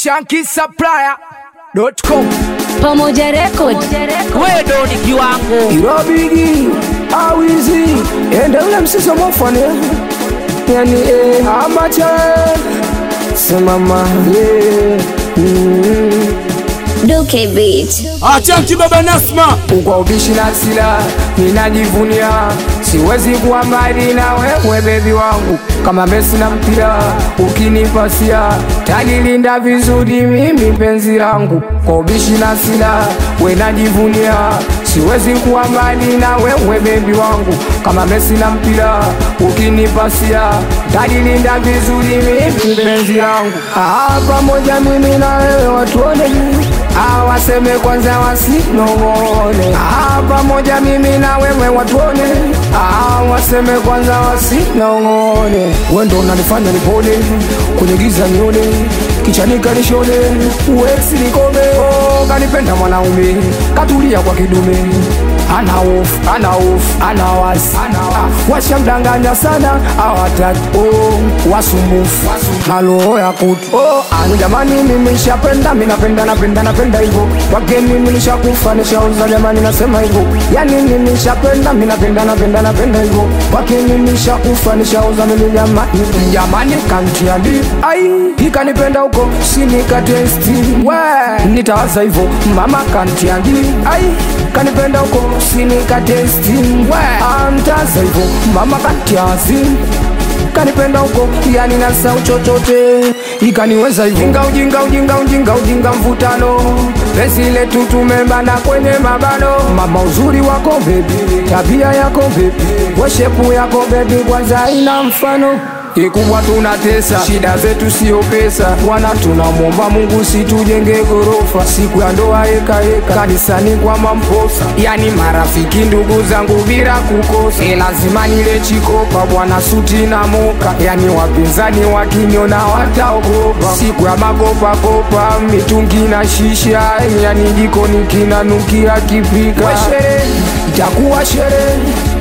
shankisupplier.com Pamoja Record. wewe ndo ni kiwango irobigi awizi ende ule msiso mofane yani eh, amacha simama yeah. mm. Duke Beat. achanki baba nasma kwa ubishi na sila ninajivunia siwezi kuwa mbali na wewe bebi wangu kama Messi na mpira ukinipasia talilinda vizuri mimi penzi langu kwa ubishi na sila we najivunia siwezi kuwa mbali na wewe bebi wangu kama Messi na mpira ukinipasia talilinda vizuri mimi penzi langu ah, pamoja mimi na wewe watuone Ah, waseme kwanza wasinong'one ah, pamoja mimi na wewe watuone ah, waseme kwanza wasinong'one wendo unanifanya nipone kwenye giza nione kichanika nishone uwesi nikome oh, kanipenda mwanaume katulia kwa kidume ana hofu ana hofu ana wasi ah, washamdanganya sana awataki oh, wasumbufu na roho ya kutu oh, anu jamani mimi nishapenda mi napenda napenda napenda hivyo wake mimi nishakufa nishauza jamani nasema hivyo yani mimi nishapenda mi napenda napenda napenda hivyo wake mimi nishakufa nishauza mimi jamani jamani kantiandi ai ikanipenda huko sinikatesti we nitawaza hivyo mama kantiandi ai kanipenda huko sinikatesti we amtaza hivyo mama kantiazi kanipenda huko yani nasau chochote ikaniweza hivyo ujinga ujinga ujinga ujinga ujinga mvutano pesi letu tumembana kwenye mabano mama uzuri wako bebi tabia yako bebi weshepu yako bebi kwanza ina mfano ikubwa tunatesa shida zetu sio pesa bwana tunamwomba mungu situjenge gorofa siku ya ndoa ekaeka kanisani kwa mamposa yani marafiki ndugu zangu bila kukosa e lazima nile chikopa bwana suti na moka yani wapinzani wakiniona wataogopa siku ya makopakopa mitungi na shisha yani jikoni kinanukia kipika Weshere, itakuwa sherehe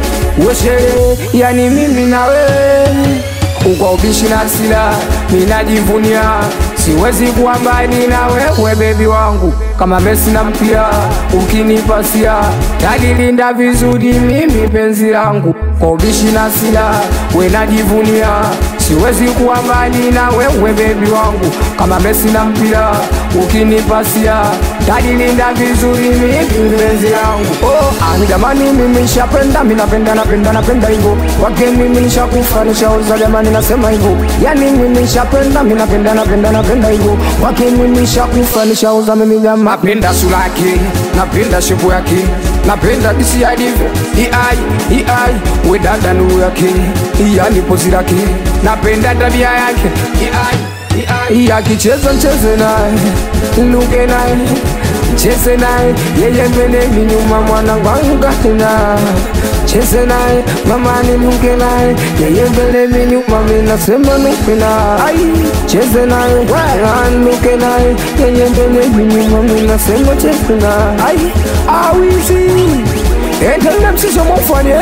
weshere yani mimi na wewe kwa ubishi na sila ninajivunia siwezi kuwa mbali na wewe bebi wangu kama Messi na mpira ukinipasia talilinda vizuri mimi penzi langu kwa ubishi na sila we najivunia siwezi kuwa mbali na wewe bebi wangu kama Messi na mpira ukinipasia talilinda vizuri mimi penzi langu oh, ani jamani mimi nishapenda mi napenda napenda napenda hivyo wake mimi nishakufa nishauza jamani nasema hivyo yani mimi nishapenda mi napenda napenda napenda hivyo wake mimi nishakufa nishauza mimi jamani napenda sura yake napenda shepu yake napenda disi alivyo iai iai we dada nuru yake yani pozi lake napenda tabia yake iai iai akicheza mcheze naye luke naye cheze naye yeye mbele minyuma mwanangu angukatena cheze naye mama niluke naye yeye mbele minyuma minasema nuke naye cheze naye anuke naye yeye mbele minyuma minasema cheze naye awizi endele msiso mufanye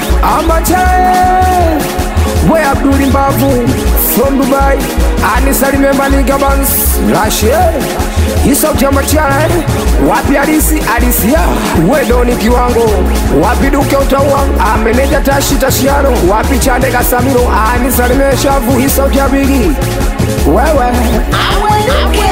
amachae we abduli mbavu from dubai anisalime manigabans rashe isautamachara wapi alisi alisia wedoni kiwango wapi duke utaua ameneja tashi tashiano wapi chande kasamiro anisalime shavu isautabigi wewe